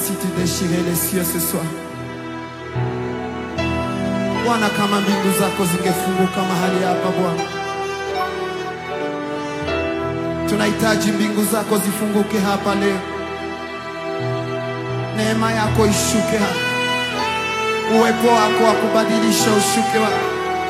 si tu déchirais les cieux ce soir. Bwana, kama mbingu zako zingefunguka mahali hapa Bwana, tunahitaji mbingu zako zifunguke hapa leo, neema yako ishuke hapa, uwepo wako wa kubadilisha ushuke hapa.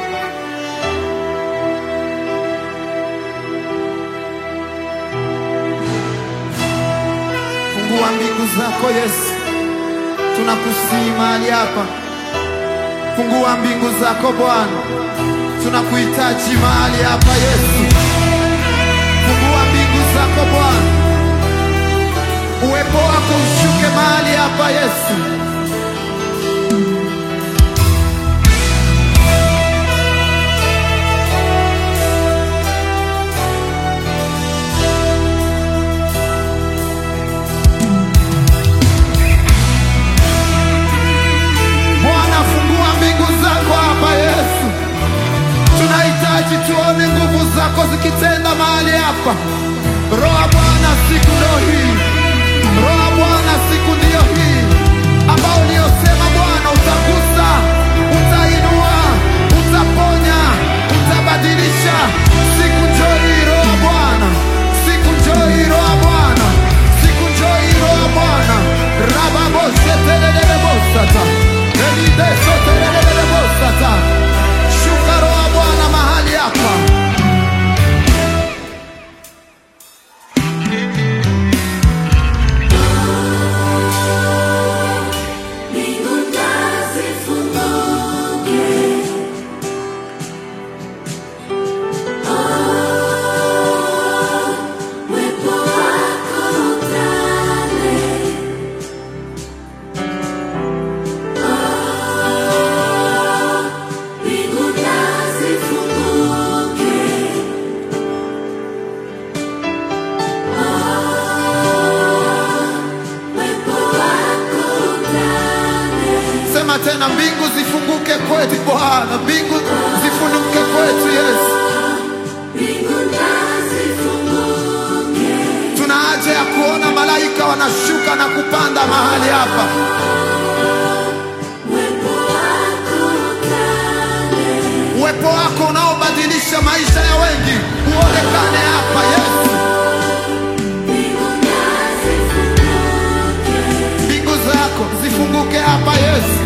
Fungua mbingu zako Yesu, tunakusihi mahali hapa. Fungua mbingu zako Bwana, tunakuhitaji mahali hapa Yesu. Fungua mbingu zako Bwana, uwepo wako ushuke mahali hapa Yesu. Bwana, fungua mbingu zako hapa Yesu. Tunahitaji tuone nguvu zako zikitenda mahali hapa. Roho wa Bwana, siku ndio hii. Roho wa Bwana, siku ndiyo hii ambao uliosema Bwana utagusa, utainua, utaponya, utabadilisha. Siku njoo hii, Roho wa Bwana, siku njoo hii, Roho wa Bwana, siku njoo hii, Roho wa Bwana. Rababosetelelebosata elidesotelelebosata shuka, Roho wa Bwana mahali hapa. Mbingu na zifunguke. Oh, uwepo wako utande. Oh, mbingu na zifunguke. Oh, uwepo wako utande. Sema tena, mbingu zifunguke kwetu Bwana, mbingu zifunguke kwetu Yesu. Mbingu na zifunguke. Tuna haja ya kuona malaika wanashuka na kupanda mahali hapa. Uwepo wako utande. Uwepo wako unaobadilisha maisha ya wengi uonekane hapa Yesu. Mbingu na zifunguke. Mbingu zako zifunguke hapa Yesu.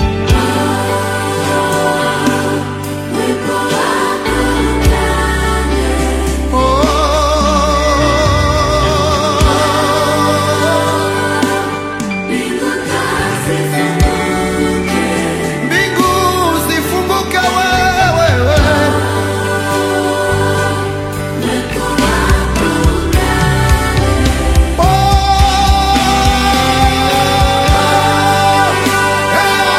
Uwepo wako utande. Oh. Mbingu na zifunguke. Mbingu zifunguke wewe. Uwepo wako utande. Oh.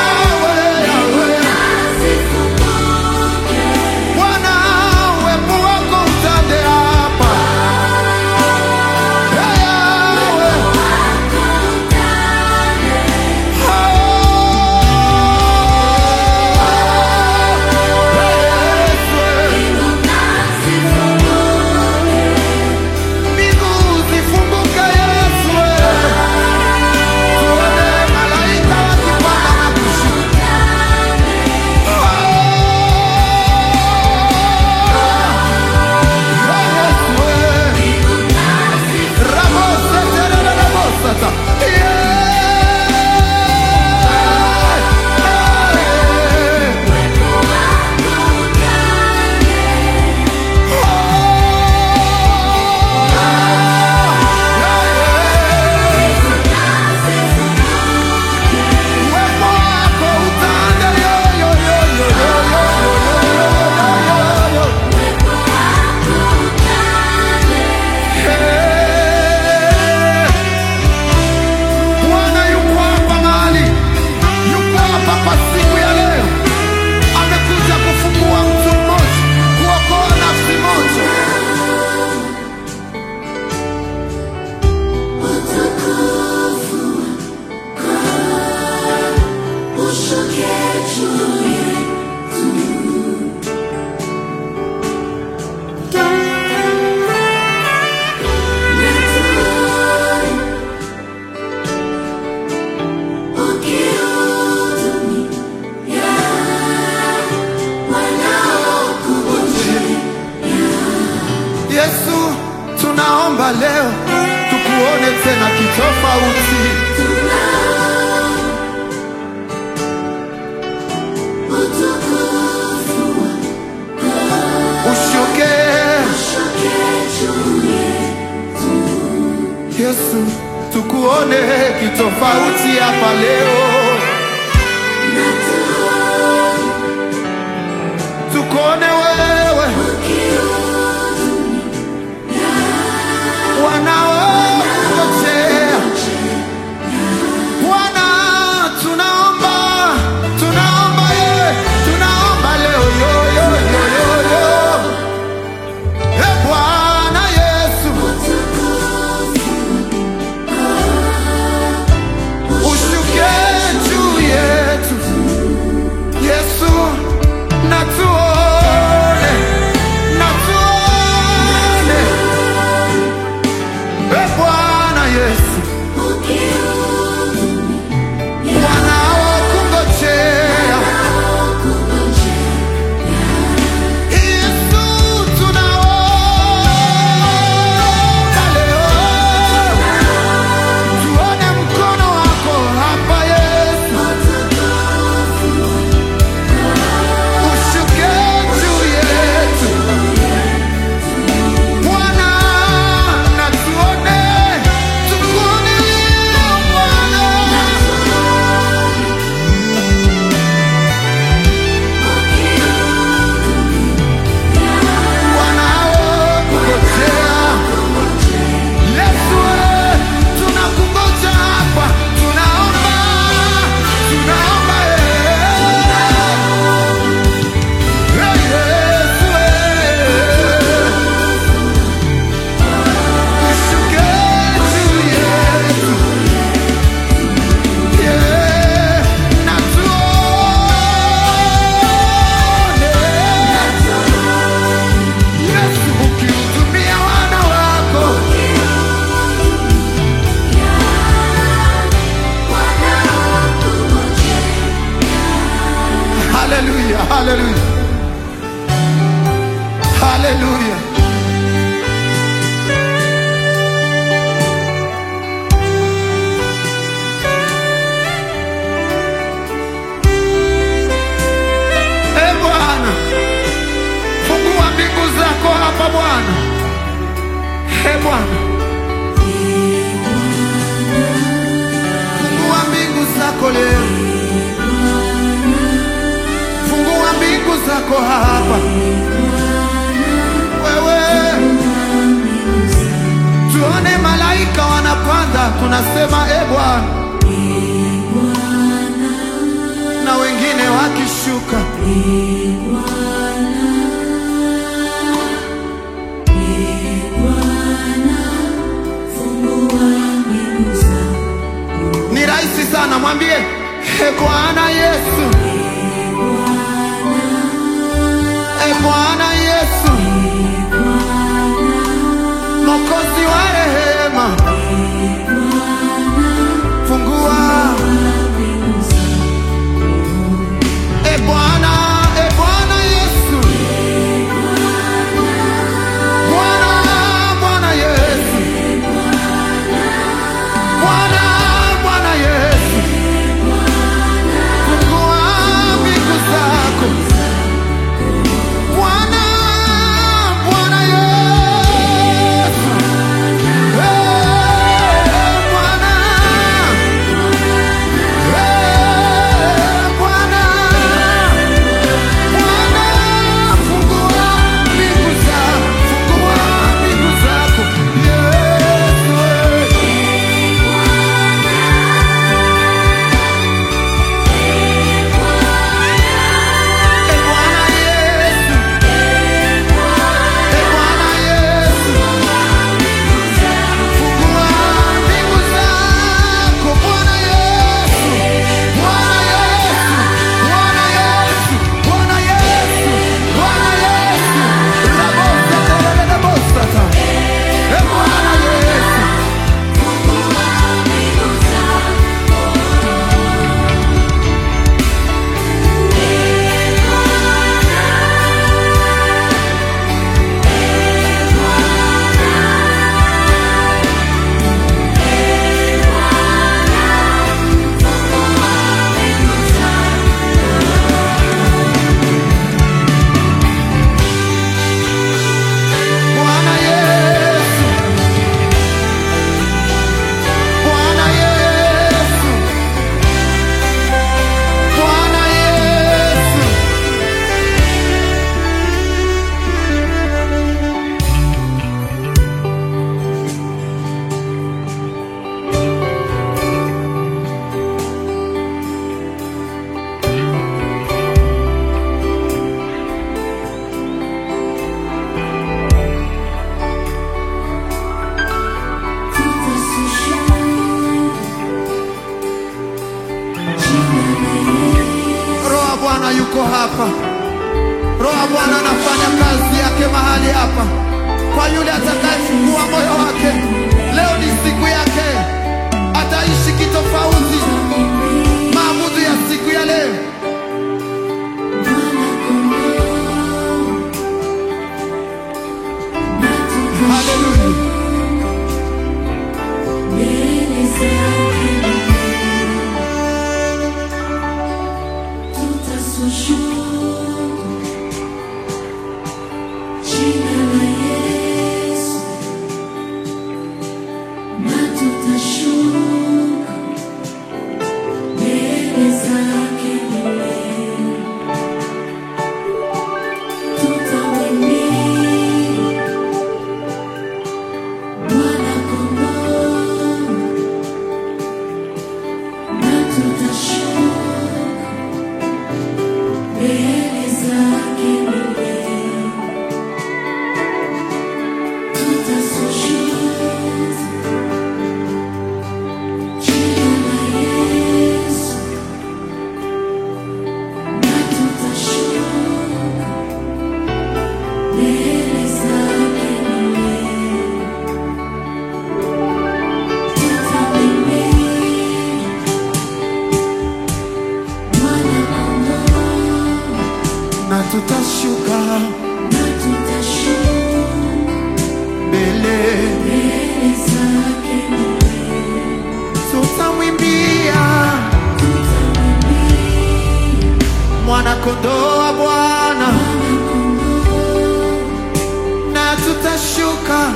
hapa leo tukuone tena kitofauti. Ushuke Yesu, tukuone kitofauti hapa leo, tukuone wewe wanaokungojea Bwana, tunaomba tunaomba ye, tunaomba leo yo yo yo yo yo e Bwana Yesu, ushuke juu yetu Yesu, na tuone na tuone e Bwana Yesu wanaokungojea Yesu, tunaomba leo tuone mkono wako hapa Yesu, ushuke juu yetu Bwana, na tuone tukuone leo Bwana. wanaokungojea. Yesu, eh, tunakungoja hapa, tunaomba, tunaomba, eh. Eh, Yesu, eh. Ushuke juu yetu. Yeah, na tuone. Yesu ukihudumia wana wako haleluya haleluya haleluya e bwana fungua mbingu zako hapa bwana e bwana fungua mbingu zako leo fungua mbingu zako hapa wewe tuone malaika wanapanda tunasema e bwana na wengine wakishuka ni rahisi sana mwambie e bwana yesu e bwana yesu mokozi wa rehema fungua e bwana e bwana yesu bwana bwana yesu bwana bwana yesu fungua mbingu zako Bwana, Bwana Yesu, yuko hapa. Roho wa Bwana anafanya kazi yake mahali hapa, kwa yule atakayefungua moyo wake. Leo ni siku yake, ataishi kitofauti. Maamuzi ya siku ya leo Haleluya. na tutashuka mbele, tutamwimbia mwana kondoo wa Bwana, na tutashuka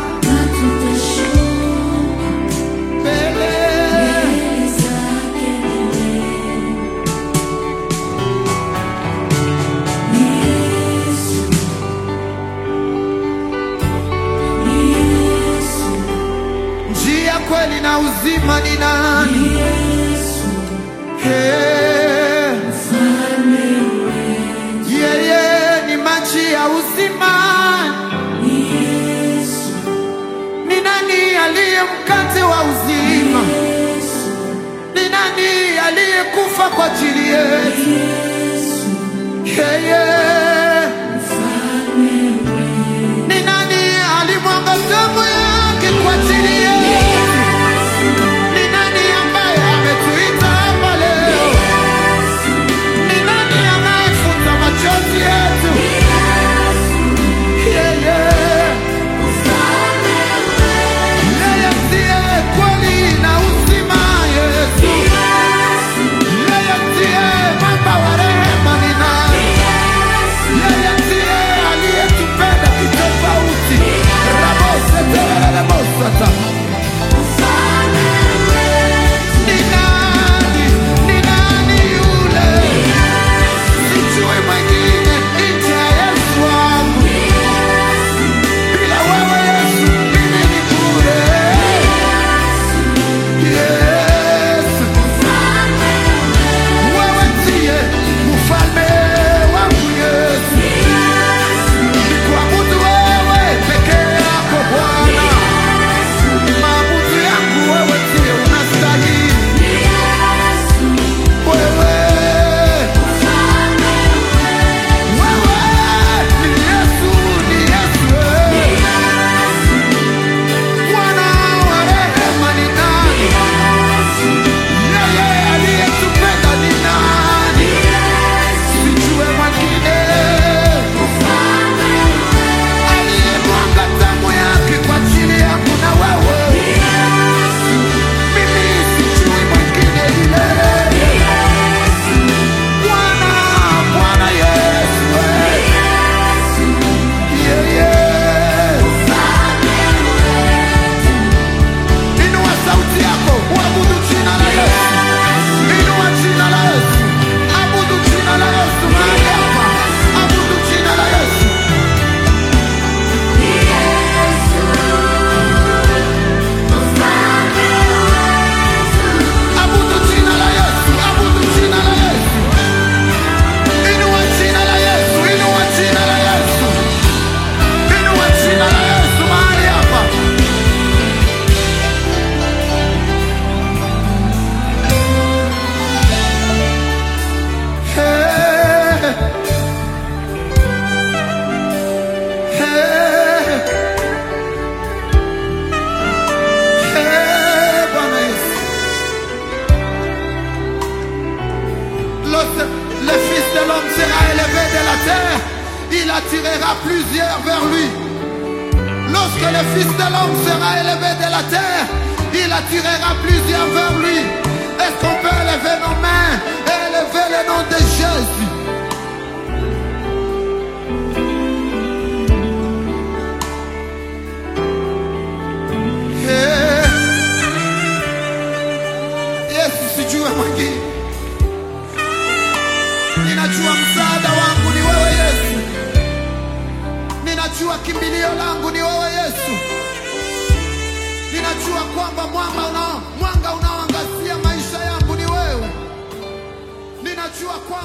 mbele, njia, kweli na uzima ni nani? Hey. Yeye ni maji ya uzima. Ni nani aliye mkate wa uzima? Ni nani aliyekufa kwa ajili yetu? Yeye ni nani alimwaga damu yake kwa ajili yetu? Ni nani ambaye ametuita hapa leo? Ni nani anayefuta machozi yetu? Yeye, yeye ndiye kweli na uzima. Yesu, yeye ndiye mwamba wa rehema. Ni nani? Yeye ndiye aliyetupenda kitofauti. Rabose telele bosata. Ni nani? Ni nani yule? Sijui mwingine nje ya Yesu wangu. Bila wewe Yesu, mimi ni bure. Yesu, wewe ndiye mfalme wangu Yesu. Nikuabudu wewe peke yako Bwana. Maabudu yangu wewe ndiye unastahili. Wewe attirera plusieurs vers lui. Lorsque le Fils de l'homme sera élevé de la terre, il attirera plusieurs vers lui. Est-ce qu'on peut élever nos mains et élever le nom de Jésus Eh. Yesu sijue mwingine, ninajua msaada wangu ni wewe Yesu, ninajua kimbilio langu ni wewe Yesu, ninajua kwamba mwanga unao mwanga unaoangazia maisha yangu ni wewe, ninajua kwamba